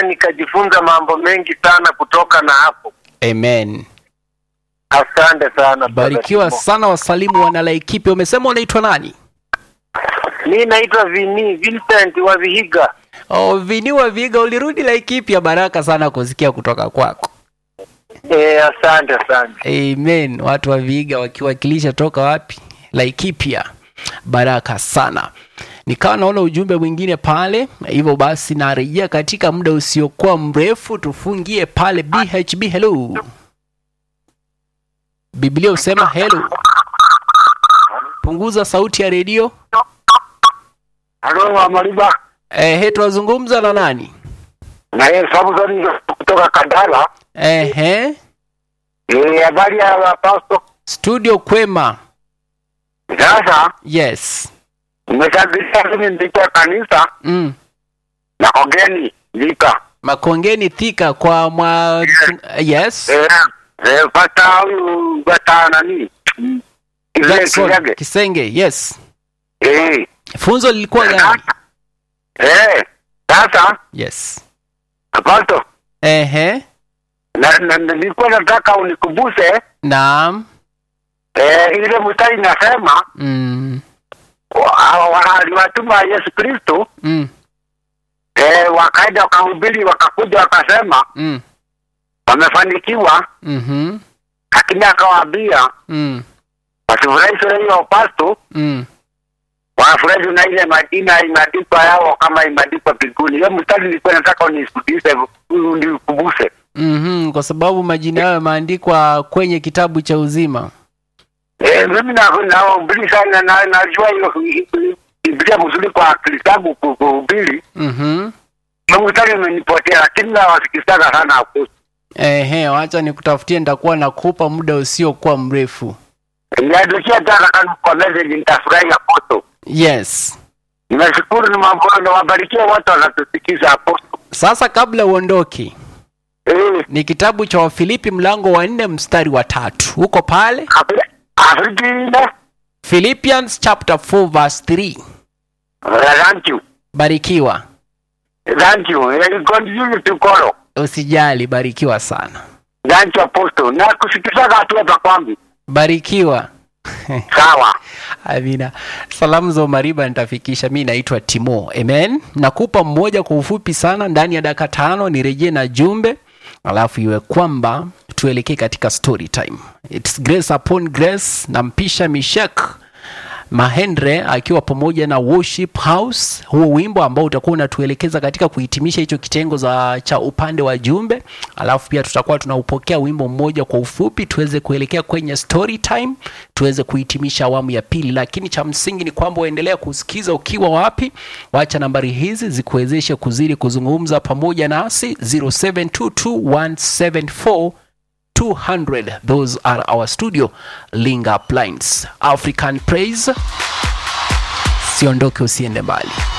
nikajifunza mambo mengi sana kutoka na hapo. amen Asante sana. barikiwa Brother sana wasalimu wana laikipi umesema unaitwa nani Timo. Mi naitwa Vini Vincent wa Vihiga. oh, viniwa viga ulirudi laikipi ya baraka sana kusikia kutoka kwako E, asante asante. amen watu wa viga wakiwakilisha toka wapi laikipia baraka sana nikawa naona ujumbe mwingine pale hivyo basi narejea katika muda usiokuwa mrefu tufungie pale bhb hello biblia husema hello punguza sauti ya redio Halo Amaliba. ehe tunazungumza na nani Na yeye Samson kutoka Kandala. ehe Eh, habari ya pastor. studio kwema Sasa yes nimeshabiria mimi ndika kanisa mm. na Kogeni Ndika. makongeni thika kwa mwa yes Eh, eh, pata huyu pata nani? Ile Jackson Kisege. Kisenge, yes. Eh. Funzo lilikuwa gani? Eh. Sasa Yes. pastor Ehe. na na- nilikuwa nataka unikumbushe Naam. eh, ile mstari inasema Mm. wa- wa- aliwatuma Yesu Kristo Mm. eh, wakaenda wakahubiri, wakakuja wakasema Mm. wamefanikiwa, Mhm. lakini akawaambia Mm. wasifurahishwe na hiyo pasto, Mm. wafurahishwe na ile majina imeandikwa yao kama imeandikwa mbinguni. Hiyo mstari nilikuwa nataka unisudishe, unikumbushe. Mhm. Kwa sababu majina yao yameandikwa kwenye kitabu cha uzima. Eh, mimi na nahubiri sana na najua hiyo Biblia mzuri kwa akili zangu ku- kuhubiri. Mhm. Hiyo mstari imenipotea, lakini nawasikizaga sana hapo. Ehe, wacha nikutafutie nitakuwa nakupa muda usiokuwa mrefu. Niandikia taka kanu kwa message, nitafurahi hapo. Yes. Nashukuru ni mambo na wabarikie watu wanatusikiza hapo. Sasa kabla uondoke, Eh, ni kitabu cha Wafilipi mlango wa nne mstari wa tatu. Uko pale? Afri- Afrika ile. Philippians chapter 4 verse 3. Thank you. Barikiwa. Thank you. Eh, Continue to follow. Usijali, barikiwa sana. Thank you apostle. Na kusikizaga watu hapa kwangu. Barikiwa. Sawa. Amina. Salamu za Umariba nitafikisha. Mi naitwa Timo. Amen. Nakupa mmoja kwa ufupi sana, ndani ya dakika tano nirejee na jumbe, alafu iwe kwamba tuelekee katika story time. It's grace upon grace. Nampisha Mishek Mahendra akiwa pamoja na Worship House, huo wimbo ambao utakuwa unatuelekeza katika kuhitimisha hicho kitengo za cha upande wa jumbe, alafu pia tutakuwa tunaupokea wimbo mmoja kwa ufupi, tuweze kuelekea kwenye story time, tuweze kuhitimisha awamu ya pili. Lakini cha msingi ni kwamba uendelea kusikiza ukiwa wapi. Wacha nambari hizi zikuwezeshe kuzidi kuzungumza pamoja nasi 0722174200 those are our studio link up lines african praise siondoke usiende mbali